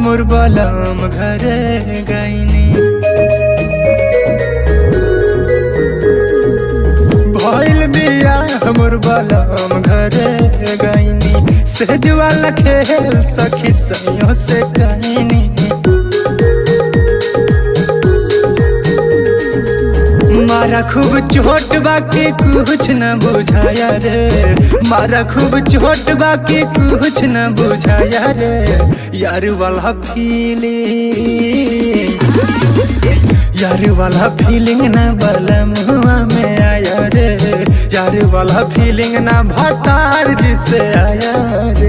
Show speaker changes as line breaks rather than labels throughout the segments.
मोर बलम घरे गईनी भइल बिया मोर बलम घरे गईनी सेज वाला खेल सखी सैयों से कहनी मारा खूब चोट बाकी कुछ न बुझाया रे मारा खूब चोट बाकी कुछ न बुझाया रे यार वाला फीलिंग यार वाला फीलिंग ना बलम हुआ में आया रे यार वाला फीलिंग ना भतार जिसे आया रे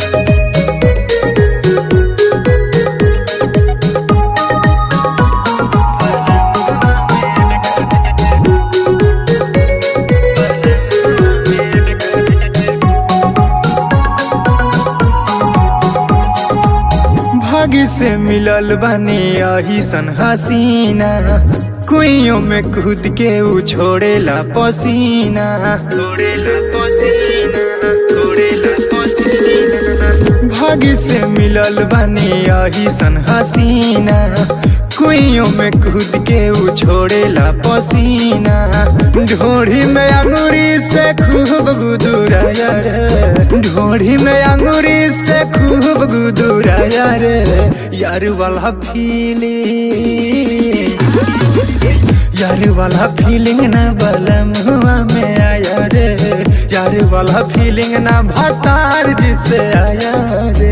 भागी से मिलल बानी यही सन हसीना कुइयों में कूद के उ छोड़ेला पसीना छोड़ेला पसीना छोड़ेला पसीना भागी से मिलल बानी यही सन हसीना कुइयों में कूद के उ छोड़ेला पसीना ढोढ़ी में अंगूरी से खूब गुदुराया रे ढोढ़ी में अंगूरी से खूब गुदुराया रे यार वाला फीलिंग यार वाला फीलिंग ना बलम हुआ में आया रे यार वाला फीलिंग ना भतार जिसे आया रे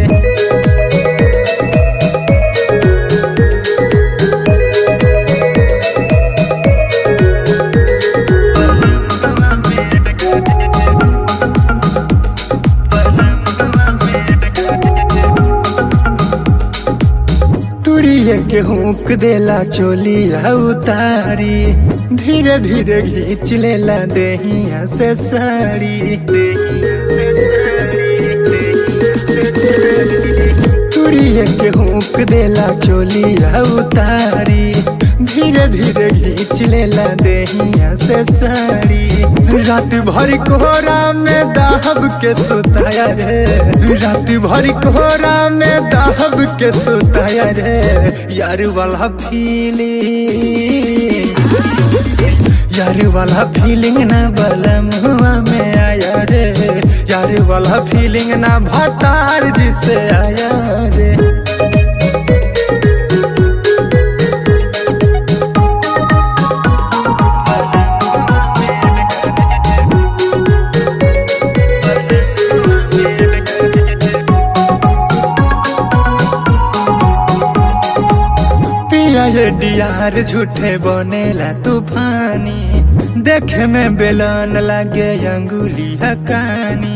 तुरिये के हुक देला चोलिया उतारी धीरे धीरे घींच लेला देहिया से साड़ी तुरिये के हुक देला चोलिया उतारी धीरे धीरे घींच लेला देहिया से साड़ी रात भर कोहरा में दाहब के सुताया रे रात भर कोहरा में दाहब के सुताया रे यार वाला फीलिंग यार वाला फीलिंग ना बलम हुआ में आया रे यार वाला फीलिंग ना भतार जिसे आया रे पिया ये डियार झूठे बनेला तूफानी देखे में बेलन लागे अंगुली हकानी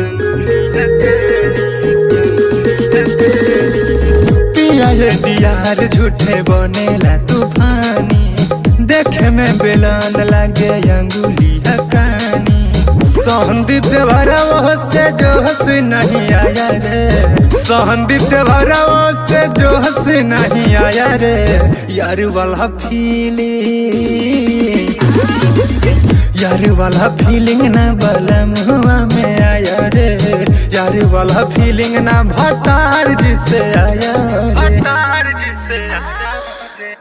पिया ये डियार झूठे बनेला तूफानी देखे में बेलन लागे अंगुली हकानी सहनदीप देवरा वो से जोश नहीं आया रे सहनदीप देवरा वो से जोश नहीं आया रे यार वाला फीलिंग यार वाला फीलिंग ना बलम हुआ में आया रे यार वाला फीलिंग ना भतार जिसे आया रे भतार जिसे आया